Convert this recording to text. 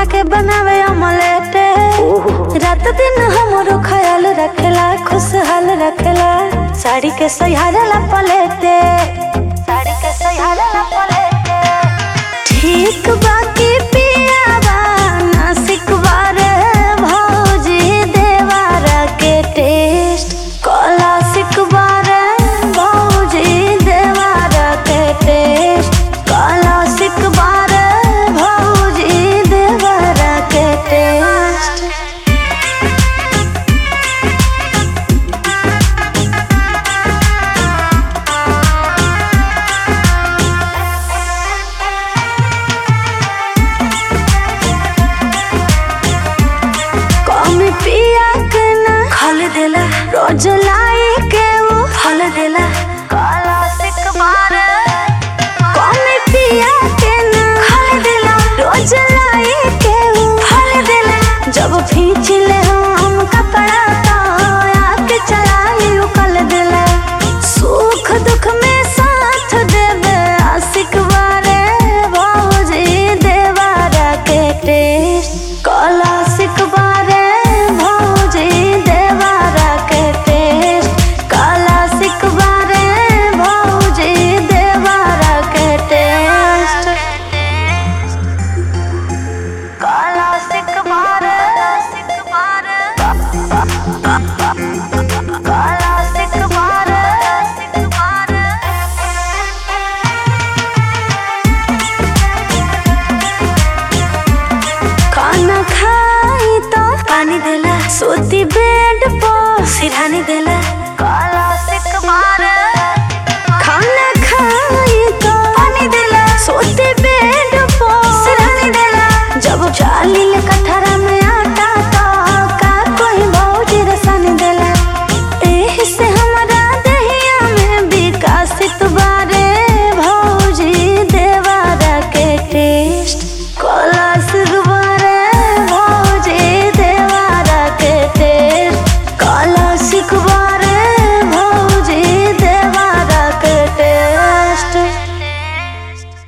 के बनावे ऑमलेट रात दिन हमरो ख्याल रखेला खुशहाल रखेला साड़ी के सहारा पलेटे साड़ी के सहारा पलेटे ठीक बाकी पियावा नासिक बारे भौजी देवारा के टेस्ट कला सिकबारे भौजी देवारा के टेस्ट कला सिकबारे भौजी देवारा के टेस्ट कमी पिया के ना खल देला रोज लाई के वो फल देला काला सिक मारे कमी पिया के ना खल देला रोज लाई के वो फल देला जब खींच ले हम कपड़ा तो आके चला लियो कल देला सुख दुख में साथ देवे आशिक बारे भौजी देवारा के टेस्ट कला सिकबारे भौजी देवारा के टेस्ट कला सिकबारे भौजी देवारा के टेस्ट कला सिकबारे सिकबारे कला सिकबारे सिकबारे खाना खाई तो पानी देला सोती बेड पर सिरहानी देला